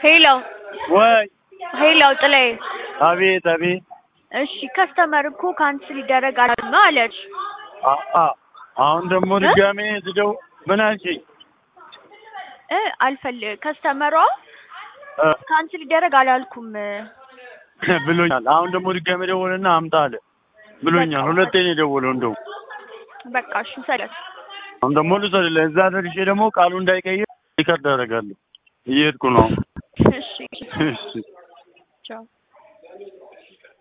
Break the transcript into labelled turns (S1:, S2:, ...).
S1: ሄሎ
S2: ወይ
S1: ሄሎ ጥላዬ፣
S2: አቤት አቤት።
S1: እሺ ከስተመር እኮ ካንስል ይደረጋል ነው አለች።
S2: አ- አ- አሁን ደግሞ ድጋሜ ስደው ምን አልሽኝ?
S1: እ አልፈል ከስተመሯ
S2: እ
S1: ካንስል ይደረግ አላልኩም።
S2: ብሎኛል። አሁን ደግሞ ድጋሜ ደወለና አምጣ አለ ብሎኛል። ሁለቴ ነው የደወለው። እንደው
S1: በቃ እሺ ሰለት
S2: አሁን ደግሞ ልውሰድልህ። እዛ ደርሼ ደግሞ ቃሉ እንዳይቀይር ሪከርድ አደርጋለሁ። እየሄድኩ ነው።
S1: እሺ
S2: እሺ
S1: ቻው